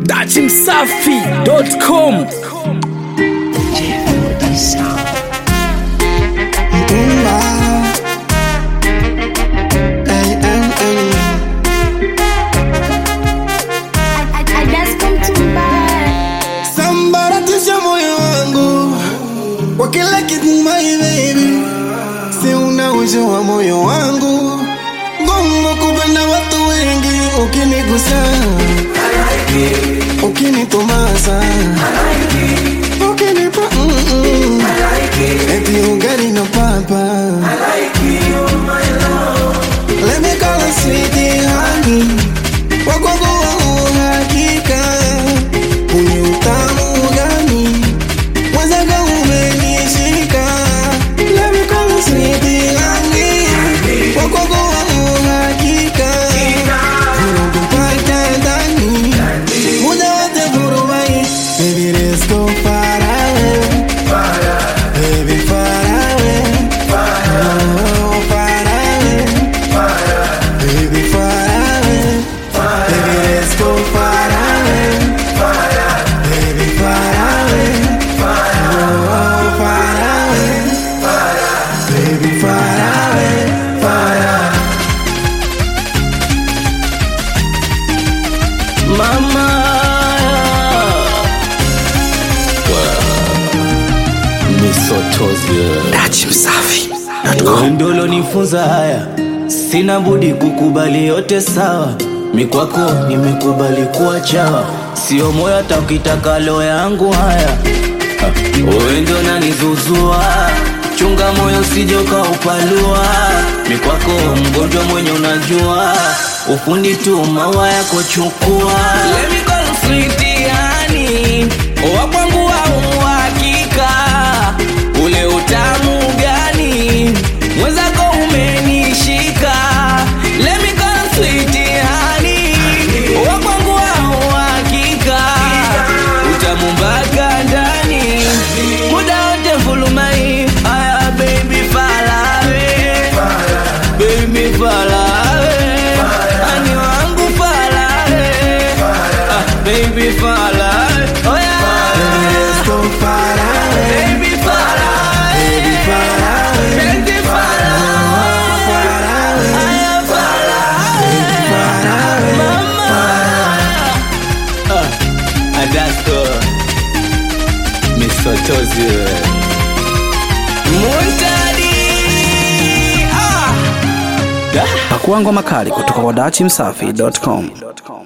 dachimsafi.com Sambaratisha moyo wangu kwa kila kitu my baby, si unaujua moyo wangu ngumu kupenda watu wengi, ukinigusa ukinitomasa ukinipa mm-mm. eti ugali na papa Let me call you sweetie honey wakwangu wa uhakika Uni utamu gani Mwenzako umenishika Let me call you sweetie honey Wakwangu wa uhakika Unakupata ndani Muda wote furumai Baby let's go far away Baby far away Oh, far away Baby far away Baby let's go far away Baby far away Oh, far away Baby far away Far away mama dachimsafi ndolo nifunza haya sina budi kukubali yote sawa mikwako nimekubali kuwa chawa sio moyo hata ukitaka lo yangu haya Ha, wewe ndo nanizuzua chunga moyo usijoka upalua mikwako mgonjwa mwenye unajua ufundi tu mawa yako chukua Let me call you sweetie honey, wa kwangu wa uhakika ule utamu gani mwenzako umenishika Let me call you sweetie honey, wa kwangu wa uhakika utamu mpaka ndani muda wote fulumai aya baby falawe baby falawe ani wangu falawe ah, baby falawe oh yeah Let's go far away baby falawe Baby far away baby falawe Far away aya falawe Far away mama ah, adasko misotozi muntadi ah. pakuangwa makali kutoka kwa dachimsafi.com